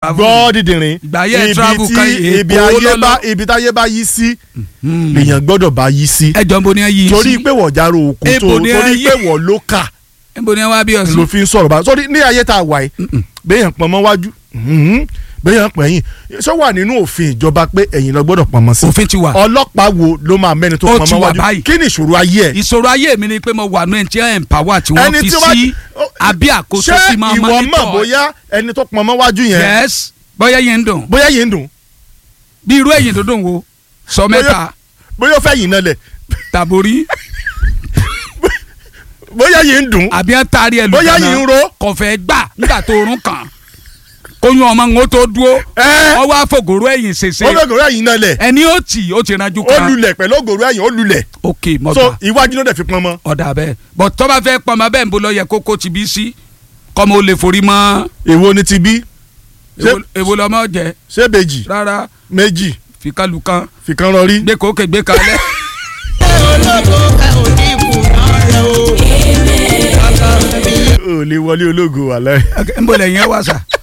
pa fún gbọ́ dídìrín Ìgbà ayé ibi travel tí kan ibi Èkó ayé lọ́lọ́. bá ibi táyé bá yí sí mi. lèèyàn gbọ́dọ̀ bá yí sí ẹjọ́ ń bo ni ẹ yí torí sí pé wọ́n járó òkú tó Ebo ni torí ayé. pé wọ́n ló kà ń bo ni ẹ wá bí ló ọ̀sùn. fi ń sọ̀rọ̀ bá sórí ní ayé tá a wà yìí béèyàn pọn mọ́ wájú mhm, béèyàn pọ̀ ẹ̀yìn ṣé wà nínú òfin ìjọba pé ẹ̀yìn lọ gbọ́dọ̀ pọn mọ́ sí òfin ti wà. ọlọ́pàá wo ló máa mẹ́ni tó Ó pọn ti mọ́ wà wájú báyìí. kí ni ìṣòro ayé ẹ̀ ìṣòro ayé mi ni pé mo wà ní ẹni tí ẹ̀ ń pàwọ́ tí wọ́n Ẹni fi tí wọ́n- sí ó- àbí àkóso ṣé tí máa ìwọ mọ̀ mọ́nítọ̀. bóyá ẹni tó pọn mọ́ wájú yẹn yes bóyá yẹn ń dùn bóyá yìí ń dùn bí irú ẹ̀yìn tó dùn wo sọ mẹ́ta bóyá ó fẹ́ yìí náà lẹ̀ tàbórí bóyá yìí ń dùn àbí ẹ̀ taari ẹ̀ bóyá lùkànnà yìí ń ro kọfẹ́ gbà nígbà tó rún kàn kóyún ọmọ ń tó dúró ẹ́ ọwọ́ àfọ̀gòrò ẹ̀yìn ṣèṣe ó fẹ́ gòrò ẹ̀yìn náà lẹ̀ ẹni ó tì ó ti ranjú ó kan lulẹ̀ pẹ̀lú ògòrò ẹ̀yìn ó lulẹ̀ ok so mọ̀gbà iwájú ló dẹ̀ fi pọn mọ́ ọ̀dà bẹ́ẹ̀ bọ̀ tó bá fẹ́ pọnmọ bẹ́ẹ̀ ń bọ́ lọ yẹ kókó ti bí sí kọ́mọ ó lè forí mọ́ èwo ni ti bí ṣé èwo- èwo lọ́mọ jẹ ṣé bèjì rárá méjì fìkàlùkàn fìkan rọrí gbé kókè gbé kalẹ̀. ò lè wọlé ológo wà láì. ń bọ̀ lẹ́yìn ẹ̀ wá sà.